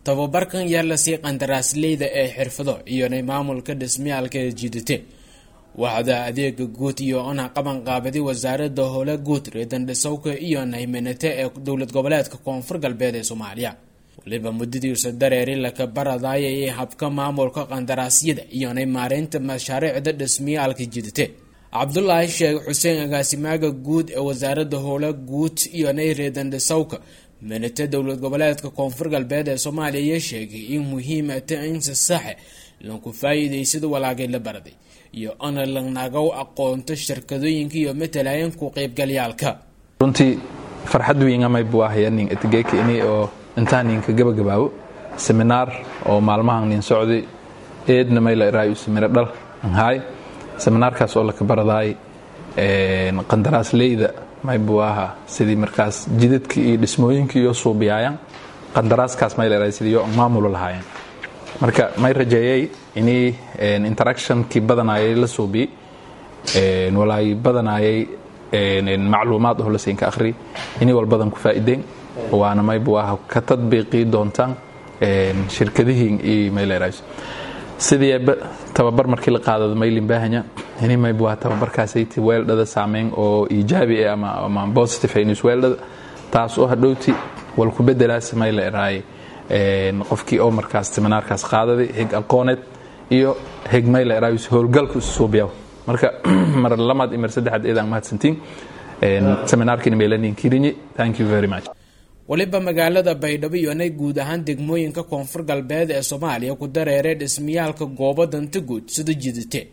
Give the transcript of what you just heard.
tababarkan yaa lasii qandaraasleyda ee xirfado iyonay maamulka dhismayaalka ee jidate waxda adeega guud iyo ona qaban qaabaday wasaarada howle guud reedandhisowka iyo nayminate ee dowlad goboleedka koonfur galbeed ee soomaaliya waliba muddadiisa dareeri laka baradayay habka maamulka qandaraasyada iyonay maareynta mashaariicda dhismayaalka jidate cabdulaahi sheekh xuseen agaasimaaga guud ee wasaarada howle guud iyonay reedandhisowka minate dowlad goboleedka koonfur galbeed ee soomaaliya sheegay in muhiimata insi saxe lanku faa-iideysada walaagay la baraday iyo ana lanagow aqoonto shirkadooyinka iyo matalayan ku qeybgalyaalka runtii farxad weyn amay buu ahaya nin etigeyka ini oo intaan ninka gabagabaabo seminaar oo maalmahan nin socday eedna mayla iraayo semina dhal anhaay seminaarkaas oo laka baradaay qandaraasleyda may buu ahaa sidii markaas jidadka iyo dhismooyinka iyo suubiyaayaan qandaraaskaas mayla iraayo sidii yo maamulo lahaayeen marka may rajeeyay inii interactionkii badanayay la suubiyey walaay badanayay macluumaad oo lasinka akhri inii walbadan ku faa'iideen waana may buu aha ka tadbiiqii doontaan shirkadihiin iyo maylerayso sidii tababar markii la qaadado maylin baahanya ini may buu aha tababarkaasayti weeldhada saameyn oo iijaabi ah ama ama positive news weeldhada taas oo hadhowti wal ku bedelaas mayla eraaye qofkii oo markaas seminaarkaas qaadaday hig aqooneed iyo hig mayla eraayus howlgalku isusuubiyaw marka mar lamaad iyo mar saddexaad eedaan mahadsantiin seminaarkiina meelanin kirinyi thank you very much waliba magaalada baydhabo iyonay guud ahaan degmooyinka koonfur galbeed ee soomaaliya ku dareeray dhismayaalka goobo danta guud sida jidate